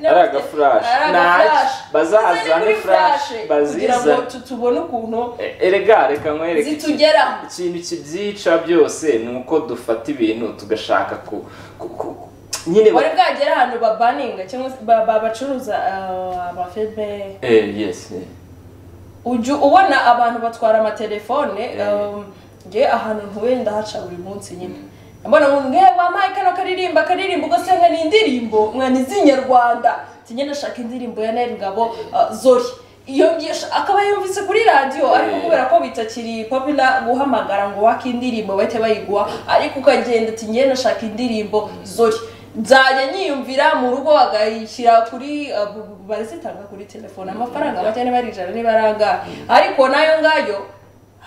Speaker 1: ari agafurashi ntacyo bazazane flash
Speaker 2: kugira ngo
Speaker 1: bazizane
Speaker 2: tu- tubone ukuntu
Speaker 1: E- erega reka nkwereke iki-
Speaker 2: zitugeraho
Speaker 1: ikintu kibyica byose ni uko dufata ibintu tugashaka ku ku- ku- nyine ba-
Speaker 2: wari bwagera ahantu babaninga cyangwa se ba- ba- bacuruza ah, amafilime
Speaker 1: Eh, yes eh.
Speaker 2: ujya ubona abantu batwara amatelefone
Speaker 1: Eh.
Speaker 2: um, nge ahantu ntuye ndahaca buri munsi nyine mbona umuntu ngewe wampaye kano karirimba karirimba ugasanga ni indirimbo mwana iz'inyarwanda njye ndashaka indirimbo ya Nel Ngabo uh, Zori iyo ngiye sh- akaba yumvise kuri radiyo ariko
Speaker 1: Eh.
Speaker 2: kubera ko bitakiri popular guhamagara ngo wake indirimbo bahite bayiguha ariko ukagenda ati ngewe ndashaka indirimbo Zori nzajya nyiyumvira mu rugo bagayishyira kuri uh, bu- bu- barazitanga kuri telefone amafaranga make niba ari ijana niba ari angahe ariko nayo ngayo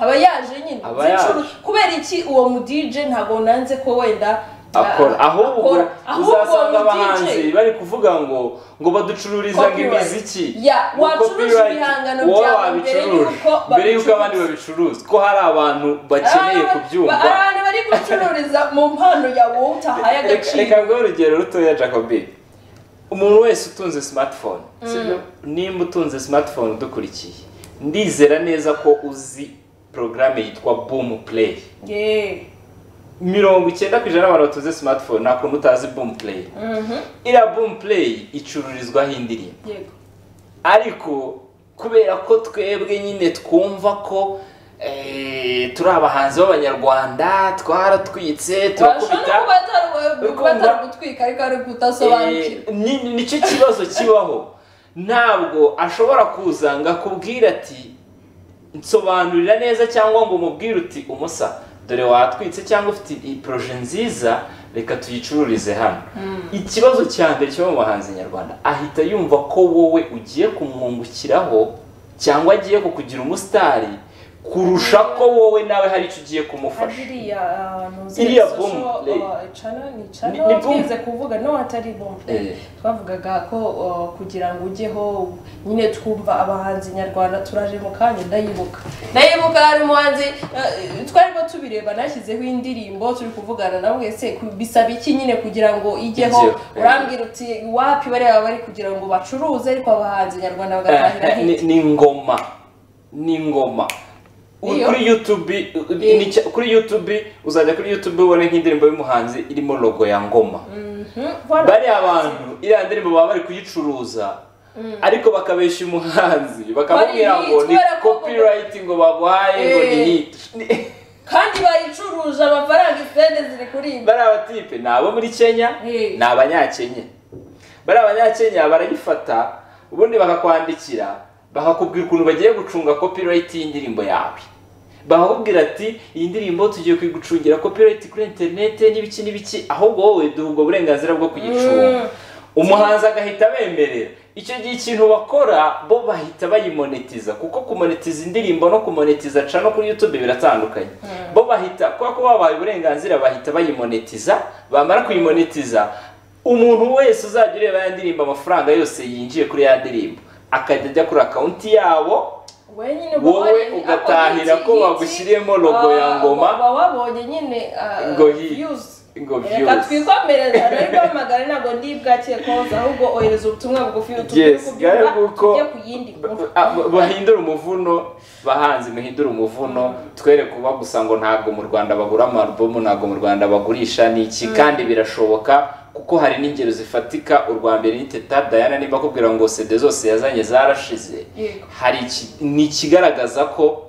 Speaker 2: aba yaje nyine
Speaker 1: Aba yaje.
Speaker 2: zicuru- kubera iki uwo mu DJ ntabwo nanze ko wenda
Speaker 1: akora
Speaker 2: ah,
Speaker 1: ahubwo
Speaker 2: akora. Ahubwo
Speaker 1: uzasanga
Speaker 2: uwo mu DJ
Speaker 1: abahanzi bari kuvuga ngo ngo baducururiza ngo
Speaker 2: Copyright.
Speaker 1: imiziki
Speaker 2: Yeah,
Speaker 1: Ngo
Speaker 2: wacuruje
Speaker 1: copyright,
Speaker 2: ibihangano
Speaker 1: wowe
Speaker 2: byawe
Speaker 1: wabicuruje.
Speaker 2: mbere y'uko
Speaker 1: mbere y'uko
Speaker 2: babicuruza.
Speaker 1: abandi babicuruza ko hari abantu bakeneye
Speaker 2: Abantu-
Speaker 1: kubyumva
Speaker 2: ba- abantu bari gucururiza mu mpano yawe wowe utahaye
Speaker 1: Reka-
Speaker 2: agaciro
Speaker 1: reka nguhe urugero rutoya jacobi umuntu wese utunze smartphone sibyo? nimba utunze smartphone udukurikiye ndizera neza ko uzi porogaramu yitwa boom play
Speaker 2: Ye.
Speaker 1: mirongo icyenda ku ijana y'abantu batunze smartphone nta kuntu utazi boom play
Speaker 2: Mhm.
Speaker 1: iriya boom play icururizwaho indirimbo
Speaker 2: yego
Speaker 1: ariko kubera ko twebwe nyine twumva ko eh, turi abahanzi b'abanyarwanda twaratwitse
Speaker 2: turashobora
Speaker 1: turakubita
Speaker 2: no kuba ataragutwika ariko ari
Speaker 1: Eh,
Speaker 2: kudasobanukirwa
Speaker 1: ni- nicyo kibazo kibaho ntabwo ashobora kuza ngo akubwire ati nsobanurira neza cyangwa ngo umubwire uti umusa dore watwitse cyangwa ufite iyi poroje nziza reka tuyicururize hano ikibazo cya mbere cyo mu bahanzi nyarwanda ahita yumva ko wowe ugiye kumwungukiraho cyangwa agiye kukugira umusitari kurusha ko wowe nawe hari icyo ugiye kumufasha
Speaker 2: hariya ahantu
Speaker 1: Iriya
Speaker 2: social,
Speaker 1: boom play.
Speaker 2: uh, cana ni cana
Speaker 1: Ni- ni boom.
Speaker 2: twize kuvuga no atari boom play.
Speaker 1: Eh.
Speaker 2: twavugaga ko uh, kugira ngo ujyeho nyine twumva abahanzi nyarwanda turaje mu kanya ndayibuka ndayibuka hari umuhanzi uh, twarimo tubireba nashyizeho indirimbo turi kuvugana na mwese ku- bisaba iki nyine kugira ngo ijyeho
Speaker 1: Ijyeho, eh.
Speaker 2: urambwira uti wapi bariya bari kugira ngo bacuruze ariko abahanzi nyarwanda bagatahira
Speaker 1: Eh, eh,
Speaker 2: hit
Speaker 1: ni- ni ngoma ni ngoma U-
Speaker 2: Iyo.
Speaker 1: kuri youtube u-
Speaker 2: Iyo.
Speaker 1: ni cya- kuri youtube uzajya kuri youtube ubone nk'indirimbo y'umuhanzi irimo logo ya ngoma
Speaker 2: Mhm, voilà.
Speaker 1: bariya bantu iriya ndirimbo baba bari kuyicuruza ariko bakabeshya umuhanzi bakamubwira
Speaker 2: Bari
Speaker 1: ngo ni
Speaker 2: bitwara ko-
Speaker 1: copyright ngo baguhaye ngo ni
Speaker 2: Eh.
Speaker 1: hit
Speaker 2: kandi bayicuruje amafaranga isende ziri kuri ibi
Speaker 1: bariya batipe ni abo muri kenya
Speaker 2: Eh.
Speaker 1: ni abanyakenya bariya abanyakenya barayifata ubundi bakakwandikira bakakubwira ukuntu bagiye gucunga copyright y'indirimbo yawe bakakubwira ati iyi ndirimbo tugiye kuyigucungira copyright kuri interinete n'ibiki n'ibiki ahubwo wowe duha ubwo burenganzira bwo kuyicunga
Speaker 2: Mm.
Speaker 1: umuhanzi agahita abemerera icyo gihe ikintu bakora bo bahita bayimonetiza kuko kumonetiza indirimbo no kumonetiza ca no kuri youtube biratandukanye bo bahita kubera ko babaye uburenganzira bahita bayimonetiza bamara kuyimonetiza umuntu wese uzajya ureba ya ndirimbo amafaranga yose yinjiye kuri ya ndirimbo akajya ajya kuri akawunti yabo
Speaker 2: wenyine uba
Speaker 1: wowe
Speaker 2: wabonye-
Speaker 1: ugatahira
Speaker 2: ako
Speaker 1: ko
Speaker 2: giti-
Speaker 1: bagushyiriyemo logo
Speaker 2: Ah,
Speaker 1: ya ngoma
Speaker 2: uba wabonye nyine ah,
Speaker 1: Ngo hi-
Speaker 2: views.
Speaker 1: ngo
Speaker 2: reka
Speaker 1: views
Speaker 2: twikomereza rero rwamagare ntabwo ndi bwakire koza ahubwo ohereza ubutumwa bugufi utubwire
Speaker 1: Yes, gare kuko-
Speaker 2: tujye ku yindi nkuru
Speaker 1: Ah, ba- bahindure umuvuno bahanzi muhindure umuvuno twere kuba gusa ngo ntabwo mu rwanda bagura amarubomu ntabwo mu rwanda bagurisha ni iki kandi birashoboka kuko hari n'ingero zifatika urwa mbere ni teta dayana niba akubwira ngo sede zose yazanye zarashize
Speaker 2: Yego.
Speaker 1: hari iki- ni ikigaragaza ko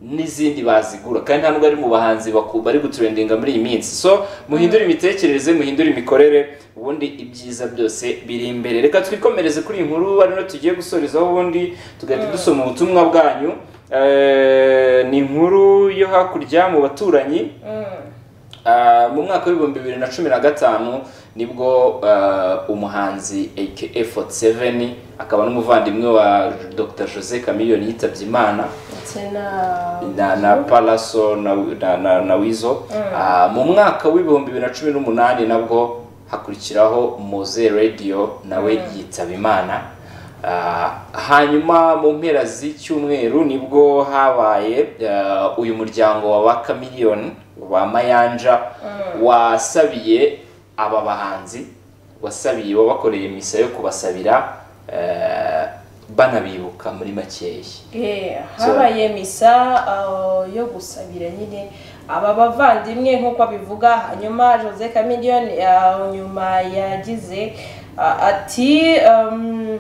Speaker 1: n'izindi bazigura kandi nta nubwo ari mu bahanzi baku- bari guturendinga muri iyi minsi so muhindure imitekerereze muhindure imikorere ubundi ibyiza byose biri imbere reka twikomereze kuri iyi nkuru ari no tugiye gusorezaho ubundi tugahita dusoma ubutumwa bwanyu Eh, ni inkuru yo hakurya mu baturanyi
Speaker 2: Mm.
Speaker 1: Ah, mu mwaka w'ibihumbi bibiri na cumi na gatanu nibwo ah, umuhanzi aka foti seveni akaba n'umuvandimwe wa dr jose camillion yitabye imana
Speaker 2: ndetse na
Speaker 1: na na palaso na na, na, na wizo Ah, mu mwaka w'ibihumbi bibiri na cumi n'umunani nabwo hakurikiraho moze radio nawe yitaba imana Ah, hanyuma mu mpera z'icyumweru nibwo habaye ah, uyu muryango wa ba kamiliyoni wa mayanja wasabiye aba bahanzi wasabiye wabakoreye misa yo kubasabira eh, banabibuka muri makeya
Speaker 2: Eh, habaye misa uh, yo gusabira nyine aba bavandimwe nk'uko abivuga hanyuma jose camiliyoni nyuma yagize uh, ati um,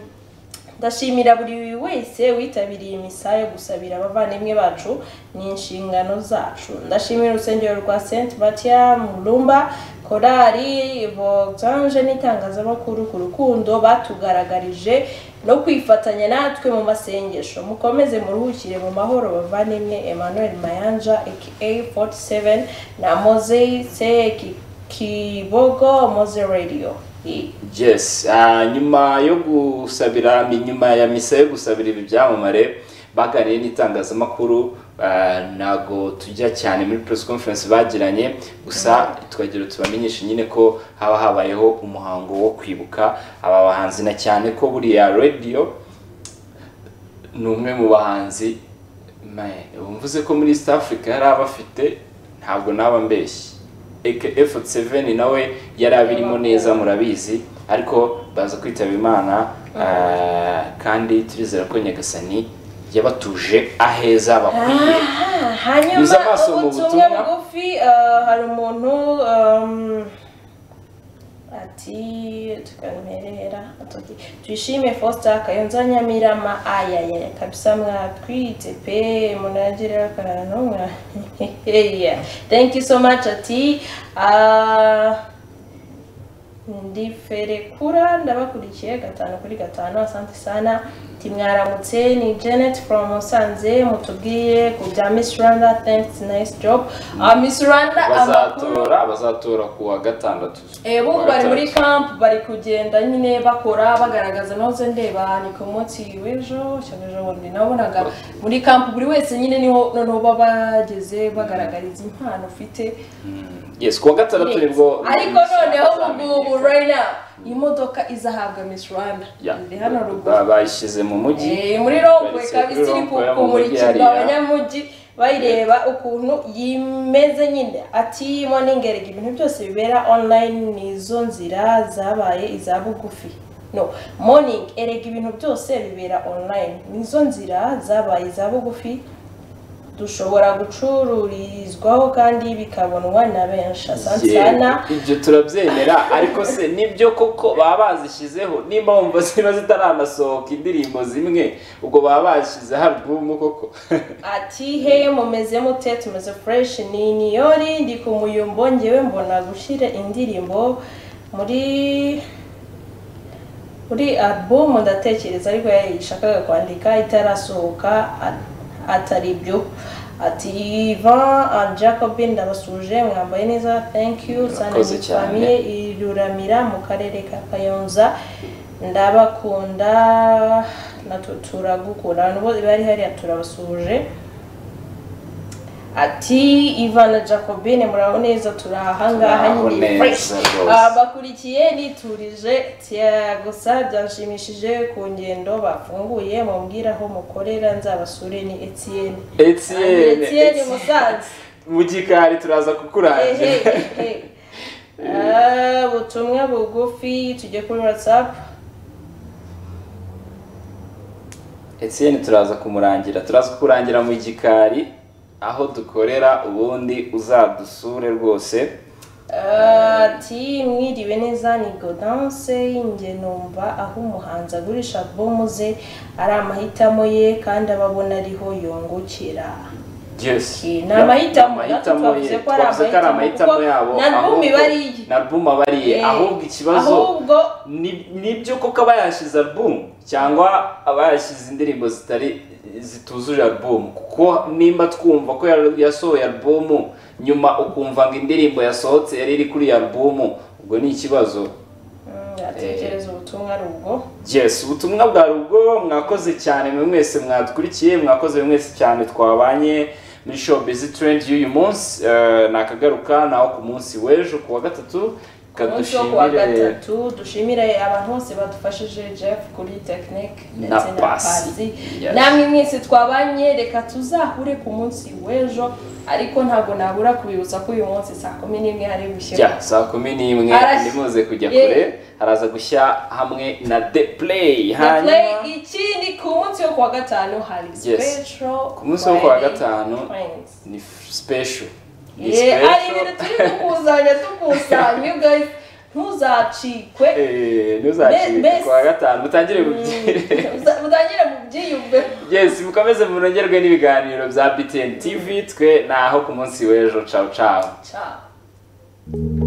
Speaker 2: ndashimira buri wese witabiriye misa yo gusabira abavandimwe bacu ni inshingano zacu ndashimira urusengero rwa saint matia mulumba korali vogange n'itangazamakuru ku rukundo batugaragarije no kwifatanya natwe mu masengesho mukomeze muruhukire mu mahoro bavandimwe emmanuel mayanja aka 47 na mosei seki kibogo mose radio
Speaker 1: yes ah, nyuma yo gusabira ni nyuma ya misa yo gusabira ibi byamamare baganiriye n'itangazamakuru ah, ntago tujya cyane muri press conference bagiranye gusa twagira tubamenyeshe nyine ko haba habayeho umuhango wo kwibuka aba bahanzi na cyane ko buriya radio ni umwe mu bahanzi Man, ubu mvuze ko muri East Africa yari abafite ntabwo naba mbeshyi F7 nawe yari abirimo neza murabizi ariko baza kwitaba imana ah, kandi turizera ko Nyagasani yabatuje aheza bakwiye
Speaker 2: Ah, hanyuma
Speaker 1: Yuza amaso mu
Speaker 2: ubutumwa
Speaker 1: butumwa.
Speaker 2: bugufi ah, hari umuntu um, ati tukamerera ati twishime Foster Kayonza Nyamirama ayaya kabisa mwatwite pe munagira akarara n'umwe yeah. thank you so much ati ah, ndi ferekura ndabakurikiye gatanu kuri gatanu asante sana ati mwaramutse ni janet from musanze mutubwiye ku bya miss rwanda thanks nice job Ah, miss rwanda amakuru
Speaker 1: bazatora bazatora ku wa gatandatu
Speaker 2: Eh, bo bari muri camp bari kugenda nyine bakora bagaragaza nahoze ndeba ni ku munsi w'ejo cyangwa ejo bundi nabonaga muri camp buri wese nyine niho noneho baba bageze bagaragariza impano ufite
Speaker 1: yes ku wa gatandatu nibwo
Speaker 2: ariko noneho ubu ngubu reyina imodoka izahabwa miss rwanda
Speaker 1: Yeah.
Speaker 2: iri hano ruguru
Speaker 1: Ba- bayishyize mu mujyi
Speaker 2: Eh, muri rompuwe
Speaker 1: Bayise
Speaker 2: kabisa
Speaker 1: kuri rompuwe
Speaker 2: iri
Speaker 1: yo mu mujyi
Speaker 2: kumurikirwa
Speaker 1: hariya.
Speaker 2: abanyamujyi bayireba ukuntu yimeze nyine ati moningering ibintu byose bibera online nizo nzira zabaye iza bugufi no morning erega ibintu byose bibera online nizo nzira zabaye iza bugufi dushobora gucururizwaho kandi bikabonwa na benshi asante sana
Speaker 1: Yeah, ibyo turabyemera ariko se nibyo koko baba bazishyizeho nimba wumva ziba zitaranasohoka indirimbo zimwe ubwo baba bazishyizeho alubumu koko
Speaker 2: ati he mumeze mute tumeze fresh ni niyori ndi ku muyumbo ngewe mbona gushyira indirimbo muri muri album ndatekereza ariko yashakaga kwandika itarasohoka a- atari byo ati Ivan and Jacobin ndabasuje mwambaye neza thank you sana
Speaker 1: Murakoze
Speaker 2: ni
Speaker 1: cyane.
Speaker 2: famille iruramira mu karere ka Kayonza ndabakunda natwe turagukunda abantu bose bari hariya turabasuje ati Ivan na Jacobine muraho neza turahangaha
Speaker 1: Turaho
Speaker 2: nyine
Speaker 1: neza
Speaker 2: fresh
Speaker 1: rwose.
Speaker 2: abakurikiye niturije tiya gusa byanshimishije ku ngendo bafunguye mumbwire aho mukorera nzabasure ni Etienne
Speaker 1: Etienne
Speaker 2: Etienne
Speaker 1: Etienne.
Speaker 2: Musanze
Speaker 1: mu gikari turaza kukurangira
Speaker 2: Ehehehe. Ah, ubutumwa bugufi tujye kuri WhatsApp
Speaker 1: Etienne turaza kumurangira turaza kukurangira mu gikari aho dukorera ubundi uzadusure rwose
Speaker 2: ati mwiriwe neza ni godanse njye numva aho umuhanzi agurisha albumu ze ari amahitamo ye kandi aba abona ariho yungukira
Speaker 1: Yes.
Speaker 2: Ni amahitamo, natwe
Speaker 1: ye
Speaker 2: twavuze ko ari
Speaker 1: twavuze ko ari amahitamo
Speaker 2: amahitamo,
Speaker 1: yabo
Speaker 2: kuko na album
Speaker 1: ahubwo-
Speaker 2: iba ari iye.
Speaker 1: na album aba ari iye
Speaker 2: Eh,
Speaker 1: ahubwo ikibazo
Speaker 2: ahubwo
Speaker 1: ni- nibyo koko aba yashyize album cyangwa aba yashyize indirimbo zitari zituzuje album kuko nimba twumva ko yar- yasohoye album nyuma ukumva ngo indirimbo yasohotse yari iri kuri iyo album ubwo ni ikibazo
Speaker 2: Mm, atekereza ubutumwa ari ubwo
Speaker 1: Yes, ubutumwa bwa rugo mwakoze cyane mwe mwese mwadukurikiye mwakoze mwe mwese cyane twabanye muri show busy trend y'uyu munsi Eh, nakagaruka naho ku munsi w'ejo ku wa gatatu
Speaker 2: umunsi wo kuwa
Speaker 1: kadushimire
Speaker 2: gatatu dushimire abantu bose badufashije jeff kuri tekinike ndetse
Speaker 1: Na
Speaker 2: na
Speaker 1: Pasi.
Speaker 2: pasi
Speaker 1: Yes.
Speaker 2: namwe mwese twabanye reka tuzahure ku munsi w'ejo ariko ntabwo nabura kubibutsa ko uyu munsi saa kumi n'imwe hari gushyira
Speaker 1: jya saa kumi n'imwe
Speaker 2: Arash-
Speaker 1: ntimuze kujya
Speaker 2: Yeah.
Speaker 1: kure haraza gushya hamwe na the play
Speaker 2: Play
Speaker 1: hanyuma
Speaker 2: ikindi ku munsi wo kuwa gatanu hari special
Speaker 1: ku munsi wo kuwa
Speaker 2: Friday
Speaker 1: gatanu
Speaker 2: Friends.
Speaker 1: ni f- special ni
Speaker 2: Yeah, hari
Speaker 1: special.
Speaker 2: ibintu turi gukusanya dukusanya you guys ntuzacikwe
Speaker 1: Eh, ntuzacike
Speaker 2: Mbese-
Speaker 1: ku wa gatanu utangire mubyire
Speaker 2: utangire mu byiyumviro
Speaker 1: yes mukomeze munogerwe n'ibiganiro bya btn tv twe ni aho ku munsi w'ejo cawu cawu
Speaker 2: ciao